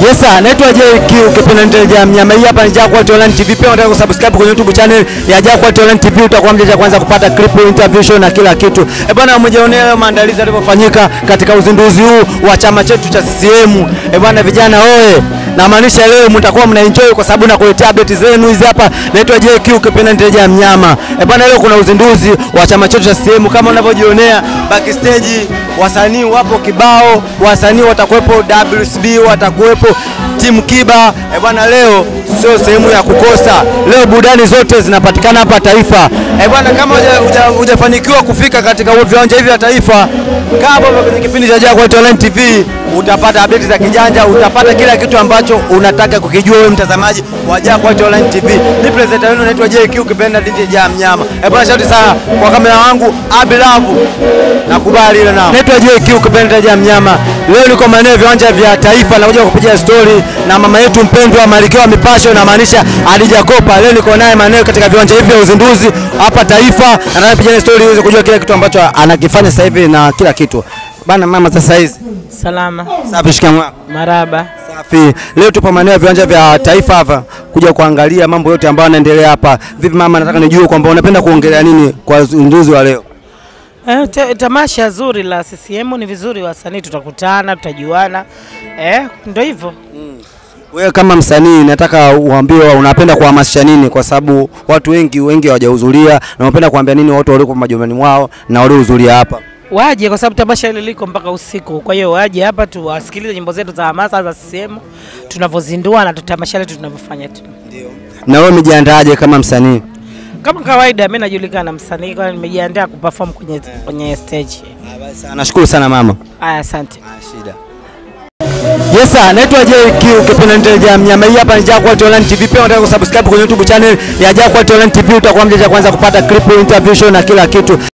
Yes sir, naitwa JQ ukipenda niteja mnyama. Hii hapa ni Jaguar Online TV. Pia unataka kusubscribe kwenye YouTube channel ya Jaguar Online TV, utakuwa mteja kwanza kupata clip, interview show na kila kitu. Eh bwana, mmejaonea leo maandalizi yalivyofanyika katika uzinduzi huu wa chama chetu cha CCM. Eh bwana, vijana oye, namaanisha leo mtakuwa mna enjoy kwa sababu nakuletea update zenu hizi hapa. Naitwa JQ ukipenda niteja mnyama. Eh bwana, leo kuna uzinduzi wa chama chetu cha CCM kama unavyojionea backstage, wasanii wapo kibao, wasanii watakuwepo WCB, watakuwepo timu Kiba. Eh bwana, leo sio sehemu ya kukosa. Leo burudani zote zinapatikana hapa Taifa. Eh bwana, kama hujafanikiwa kufika katika viwanja hivi vya Taifa, kaa hapo kwenye kipindi cha Jaguar Online TV, utapata update za kijanja, utapata kila kitu ambacho unataka kukijua wewe mtazamaji wa Jaguar Online TV. Ni presenter wenu naitwa JQ ukipenda DJ Jam Mnyama. Eh bwana, shauti sana kwa kamera wangu Abilavu. Nakubali ile nao. Naitwa JQ ukipenda DJ Jam Mnyama. Leo niko maeneo ya viwanja vya Taifa na kuja kupiga story na mama yetu mpendwa Malkia wa Mipasho na maanisha Adija Kopa. Leo niko naye maeneo katika viwanja hivi vya uzinduzi hapa Taifa, na napiga story uweze kujua kila kitu ambacho anakifanya sasa hivi na kila kitu. Bana mama, sasa hizi Salama. safi, shikamoo. Maraba. Safi. Leo tupo maeneo ya viwanja vya Taifa hapa kuja kuangalia mambo yote ambayo yanaendelea hapa. Vipi mama, nataka nijue kwamba unapenda kuongelea nini kwa uzinduzi wa leo? Eh, ta- tamasha zuri la CCM ni vizuri, wasanii tutakutana, tutajuana. Eh, ndio hivyo. Wewe kama msanii nataka uambie unapenda kuhamasisha nini, kwa sababu watu wengi wengi hawajahudhuria, na unapenda kuambia nini watu walioko majumbani mwao na waliohudhuria hapa? Waje kwa sababu tamasha hili liko mpaka usiku. Kwa hiyo waje hapa tu wasikilize nyimbo zetu za hamasa za CCM tunavyozindua na tamasha letu tunavyofanya tu. Na wewe umejiandaaje kama msanii? Kama kawaida mimi najulikana msanii kwa hiyo nimejiandaa kuperform kwenye kwenye stage. Nashukuru sana mama. Aya, asante. Shida. Yes sir, naitwa JQ ukipenda niteja mnyama. Hii hapa ni Jaguar Online TV. Pia unataka kusubscribe kwenye YouTube channel ya Jaguar Online TV, utakuwa mteja kwanza kupata clip, interview show na kila kitu.